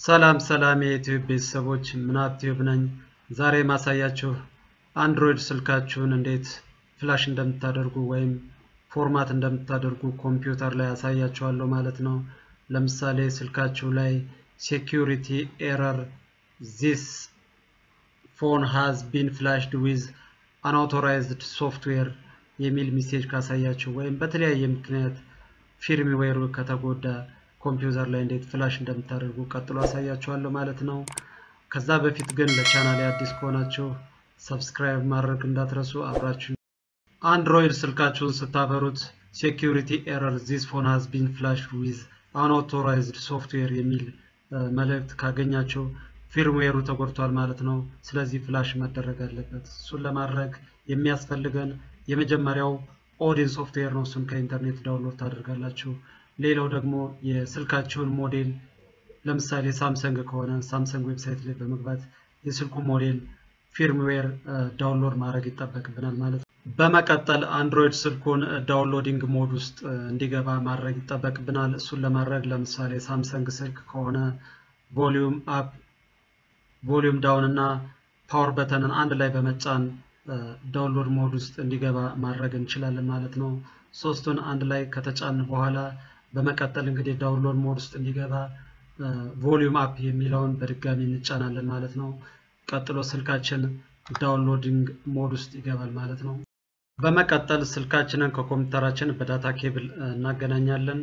ሰላም ሰላም የዩቲዩብ ቤተሰቦች ምናብ ቲዩብ ነኝ። ዛሬ ማሳያችሁ አንድሮይድ ስልካችሁን እንዴት ፍላሽ እንደምታደርጉ ወይም ፎርማት እንደምታደርጉ ኮምፒውተር ላይ ያሳያችኋለሁ ማለት ነው። ለምሳሌ ስልካችሁ ላይ ሴኪሪቲ ኤረር ዚስ ፎን ሃዝ ቢን ፍላሽድ ዊዝ አንአውቶራይዝድ ሶፍትዌር የሚል ሚሴጅ ካሳያችሁ ወይም በተለያየ ምክንያት ፊርምዌሩ ከተጎዳ ኮምፒውተር ላይ እንዴት ፍላሽ እንደምታደርጉ ቀጥሎ አሳያችኋለሁ ማለት ነው። ከዛ በፊት ግን ለቻናል አዲስ ከሆናችሁ ሰብስክራይብ ማድረግ እንዳትረሱ አብራችሁ። አንድሮይድ ስልካችሁን ስታበሩት ሴኪሪቲ ኤረር ዚስ ፎን ሃዝ ቢን ፍላሽ ዊዝ አንአውቶራይዝድ ሶፍትዌር የሚል መልእክት ካገኛችሁ ፊርምዌሩ ተጎድቷል ማለት ነው። ስለዚህ ፍላሽ መደረግ አለበት። እሱን ለማድረግ የሚያስፈልገን የመጀመሪያው ኦዲን ሶፍትዌር ነው። እሱን ከኢንተርኔት ዳውንሎድ ታደርጋላችሁ። ሌላው ደግሞ የስልካችሁን ሞዴል ለምሳሌ ሳምሰንግ ከሆነ ሳምሰንግ ዌብሳይት ላይ በመግባት የስልኩ ሞዴል ፊርምዌር ዳውንሎድ ማድረግ ይጠበቅብናል ማለት ነው። በመቀጠል አንድሮይድ ስልኩን ዳውንሎዲንግ ሞድ ውስጥ እንዲገባ ማድረግ ይጠበቅብናል። እሱን ለማድረግ ለምሳሌ ሳምሰንግ ስልክ ከሆነ ቮሊዩም አፕ፣ ቮሊዩም ዳውን እና ፓወር በተንን አንድ ላይ በመጫን ዳውንሎድ ሞድ ውስጥ እንዲገባ ማድረግ እንችላለን ማለት ነው። ሶስቱን አንድ ላይ ከተጫን በኋላ በመቀጠል እንግዲህ ዳውንሎድ ሞድ ውስጥ እንዲገባ ቮሊዩም አፕ የሚለውን በድጋሚ እንጫናለን ማለት ነው። ቀጥሎ ስልካችን ዳውንሎዲንግ ሞድ ውስጥ ይገባል ማለት ነው። በመቀጠል ስልካችንን ከኮምፒውተራችን በዳታ ኬብል እናገናኛለን።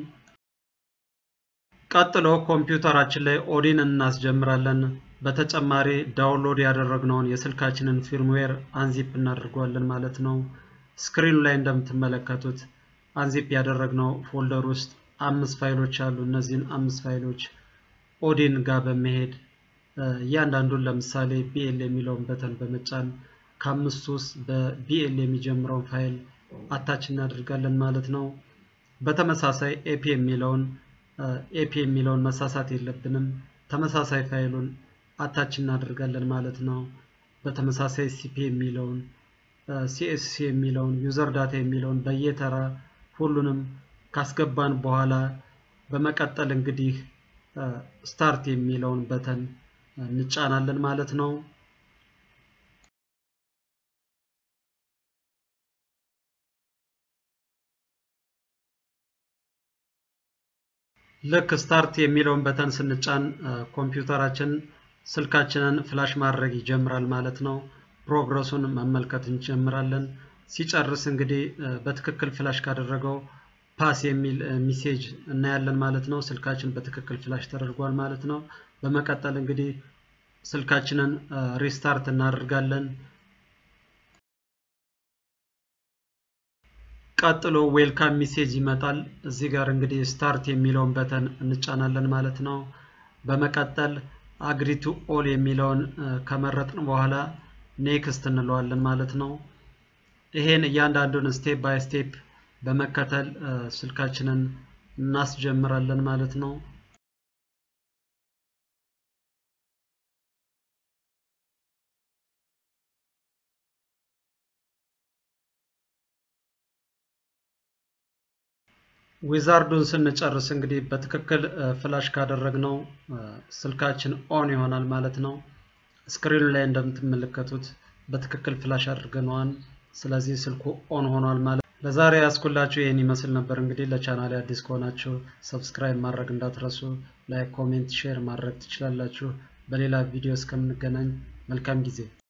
ቀጥሎ ኮምፒውተራችን ላይ ኦዲን እናስጀምራለን። በተጨማሪ ዳውንሎድ ያደረግነውን የስልካችንን ፊርምዌር አንዚፕ እናደርገዋለን ማለት ነው። ስክሪኑ ላይ እንደምትመለከቱት አንዚፕ ያደረግነው ፎልደር ውስጥ አምስት ፋይሎች አሉ። እነዚህን አምስት ፋይሎች ኦዲን ጋር በመሄድ እያንዳንዱን ለምሳሌ ቢኤል የሚለውን በተን በመጫን ከአምስቱ ውስጥ በቢኤል የሚጀምረውን ፋይል አታች እናደርጋለን ማለት ነው። በተመሳሳይ ኤፒ የሚለውን ኤፒ የሚለውን መሳሳት የለብንም። ተመሳሳይ ፋይሉን አታች እናደርጋለን ማለት ነው። በተመሳሳይ ሲፒ የሚለውን ሲኤስሲ የሚለውን ዩዘር ዳታ የሚለውን በየተራ ሁሉንም ካስገባን በኋላ በመቀጠል እንግዲህ ስታርት የሚለውን በተን እንጫናለን ማለት ነው። ልክ ስታርት የሚለውን በተን ስንጫን ኮምፒውተራችን ስልካችንን ፍላሽ ማድረግ ይጀምራል ማለት ነው። ፕሮግረሱን መመልከት እንጀምራለን። ሲጨርስ እንግዲህ በትክክል ፍላሽ ካደረገው ፓስ የሚል ሚሴጅ እናያለን ማለት ነው። ስልካችን በትክክል ፍላሽ ተደርጓል ማለት ነው። በመቀጠል እንግዲህ ስልካችንን ሪስታርት እናደርጋለን። ቀጥሎ ዌልካም ሚሴጅ ይመጣል። እዚህ ጋር እንግዲህ ስታርት የሚለውን በተን እንጫናለን ማለት ነው። በመቀጠል አግሪቱ ኦል የሚለውን ከመረጥን በኋላ ኔክስት እንለዋለን ማለት ነው። ይሄን እያንዳንዱን ስቴፕ ባይ ስቴፕ በመከተል ስልካችንን እናስጀምራለን ማለት ነው። ዊዛርዱን ስንጨርስ እንግዲህ በትክክል ፍላሽ ካደረግነው ስልካችን ኦን ይሆናል ማለት ነው። ስክሪኑ ላይ እንደምትመለከቱት በትክክል ፍላሽ አድርገነዋል። ስለዚህ ስልኩ ኦን ሆኗል ማለት ለዛሬ ያስኩላችሁ ይህን ይመስል ነበር። እንግዲህ ለቻናሌ አዲስ ከሆናችሁ ሰብስክራይብ ማድረግ እንዳትረሱ፣ ላይክ፣ ኮሜንት፣ ሼር ማድረግ ትችላላችሁ። በሌላ ቪዲዮ እስከምንገናኝ መልካም ጊዜ